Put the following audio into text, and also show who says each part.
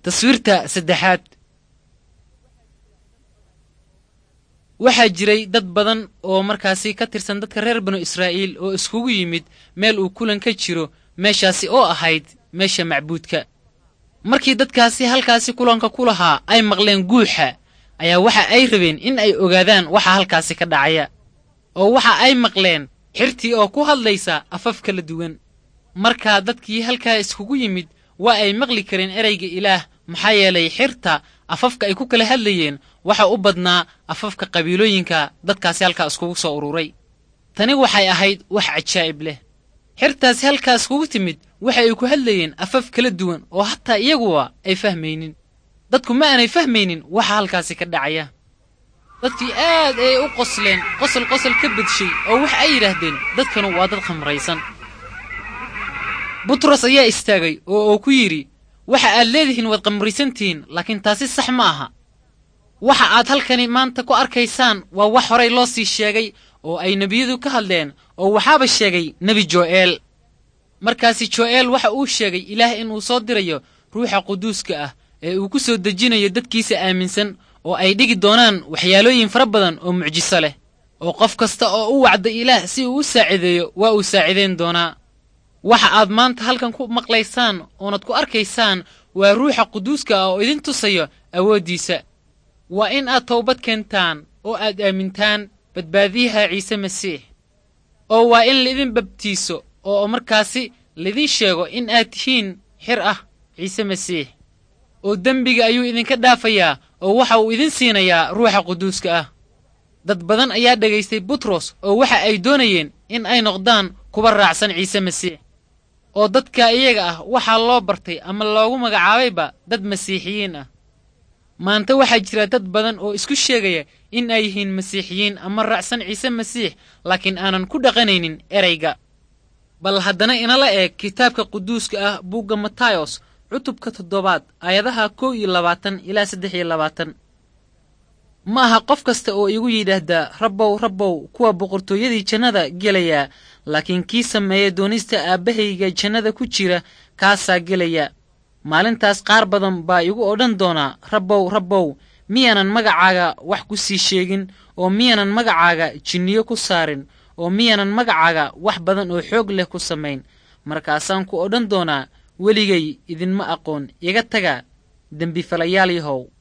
Speaker 1: taswiirta saddexaad waxaa jiray dad badan oo markaasi ka tirsan dadka reer banu israa'iil oo iskugu yimid meel uu kulan ka jiro meeshaasi oo ahayd meesha macbuudka markii dadkaasi halkaasi kulanka ku lahaa ay maqleen guuxa ayaa waxa ay rabeen in ay ogaadaan waxa halkaasi ka dhacaya oo waxa ay maqleen xirtii oo ku hadlaysa afaf kala duwan markaa dadkii halkaa iskugu yimid waa ay maqli kareen ereyga ilaah maxaa yeelay xirta afafka ay ku kala hadlayeen waxa u badnaa afafka qabiilooyinka dadkaasi halkaa iskugu soo ururay tani waxay ahayd wax cajaa'ib leh xirtaasi halkaa iskugu timid waxa ay ku hadlayeen afaf kala duwan oo hataa iyaguwa ay fahmaynin dadku ma aanay fahmaynin waxa halkaasi ka dhacaya dadkii aad ayay u qosleen qosol qosol ka badshay oo waxa ay yidhaahdeen dadkanu waa dad khamraysan butros ayaa istaagay oo uu ku yidhi waxa aad leedihiin waad khamraysantihiin laakiin taasi sax ma aha waxa aad halkani maanta ku arkaysaan waa wax horay loo sii sheegay oo ay nebiyadu ka hadleen oo waxaaba sheegay nebi jo'eel markaasi jo'eel waxa uu sheegay ilaah inuu soo dirayo ruuxa quduuska ah ee uu ku soo dejinayo dadkiisa aaminsan oo ay dhigi doonaan waxyaalooyin fara badan oo mucjiso leh oo qof kasta oo u wacda ilaah si uu u saacideeyo waa uu saacidayn doonaa waxa aad maanta halkan ku maqlaysaan oonad ku arkaysaan waa ruuxa quduuska ah oo idin tusayo awooddiisa waa in aad towbad keentaan oo aad aamintaan badbaadiyaha ciise masiix oo waa in laidin babtiiso oo markaasi laidin sheego in aad tihiin xir ah ciise masiix oo dembiga ayuu idinka dhaafayaa oo waxa uu idin siinayaa ruuxa quduuska ah dad badan ayaa dhegaystay butros oo waxa ay doonayeen in ay noqdaan kuwa raacsan ciise masiix oo dadka iyaga ah waxaa loo bartay ama loogu magacaabayba dad masiixiyiin ah maanta waxaa jira dad badan oo isku sheegaya in ay yihiin masiixiyiin ama raacsan ciise masiix laakiin aanan ku dhaqanaynin erayga bal haddana inala eeg kitaabka quduuska ah buugga matayos cutubka toddobaad aayadaha kow iyo labaatan ilaa saddex iyo labaatan ma aha qof kasta oo igu yidhaahdaa rabbow rabbow kuwa boqortooyadii jannada gelaya laakiin kii sameeya doonista aabbahayga jannada ku jira kaasaa gelaya maalintaas qaar badan baa igu odhan doonaa rabbow rabbow miyaanan magacaaga wax ku sii sheegin oo miyaanan magacaaga jinniyo ku saarin oo miyaanan magacaaga wax badan oo xoog leh ku samayn markaasaan ku odhan doonaa weligay idinma aqoon iga taga dembifalayaal yahow